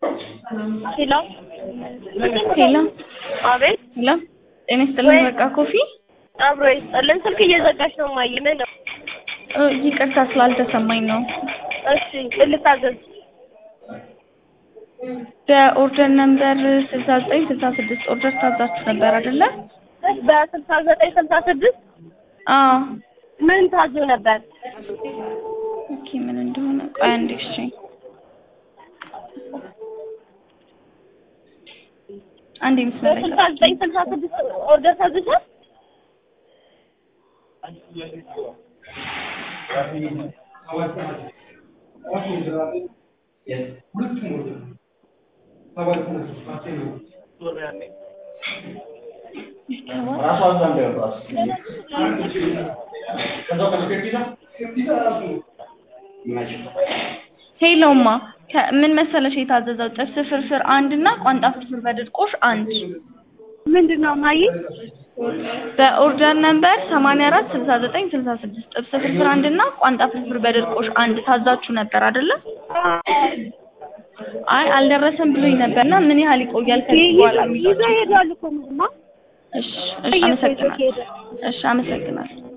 ሄሎ ሄሎ አቤት ሄሎ ጤና ይስጥልኝ። ወይ- በቃ ኮፊ አብሮ ይስጥልን። ስልክ እየዘጋሽ ነው ማየ ምን ነው? እ፣ ይቅርታ ስላልተሰማኝ ነው። እሺ ምን ልታዘዝ? በኦርደር ነምበር ስልሳ ዘጠኝ ስልሳ ስድስት ኦርደር ታዛችሁ ነበር አይደለ? በስልሳ ዘጠኝ ስልሳ ስድስት አዎ። ምን ታዞ ነበር? ኦኬ ምን እንደሆነ ቆይ አንዴ እሺ። አንዴ መስመር ላይ በስልሳ ዘጠኝ ስልሳ ስድስት ኦርደር ታዝሻል? ሄሎማ ከ- ምን መሰለሽ የታዘዘው ጥብስ ፍርፍር አንድ እና ቋንጣ ፍርፍር በድርቆሽ አንድ ምንድን ነው ማየ? በኦርደር ነምበር ሰማንያ አራት ስልሳ ዘጠኝ ስልሳ ስድስት ጥብስ ፍርፍር አንድ እና ቋንጣ ፍርፍር በድርቆሽ አንድ ታዛችሁ ነበር አይደለ? አይ አልደረሰም ብሎኝ ነበርና ምን ያህል ይቆያል ከዚህ በኋላ ይዘው የሚለው ይሄዳሉ እኮ ምንማ እሺ እሺ አመሰግናለሁ። እሺ አመሰግናለሁ።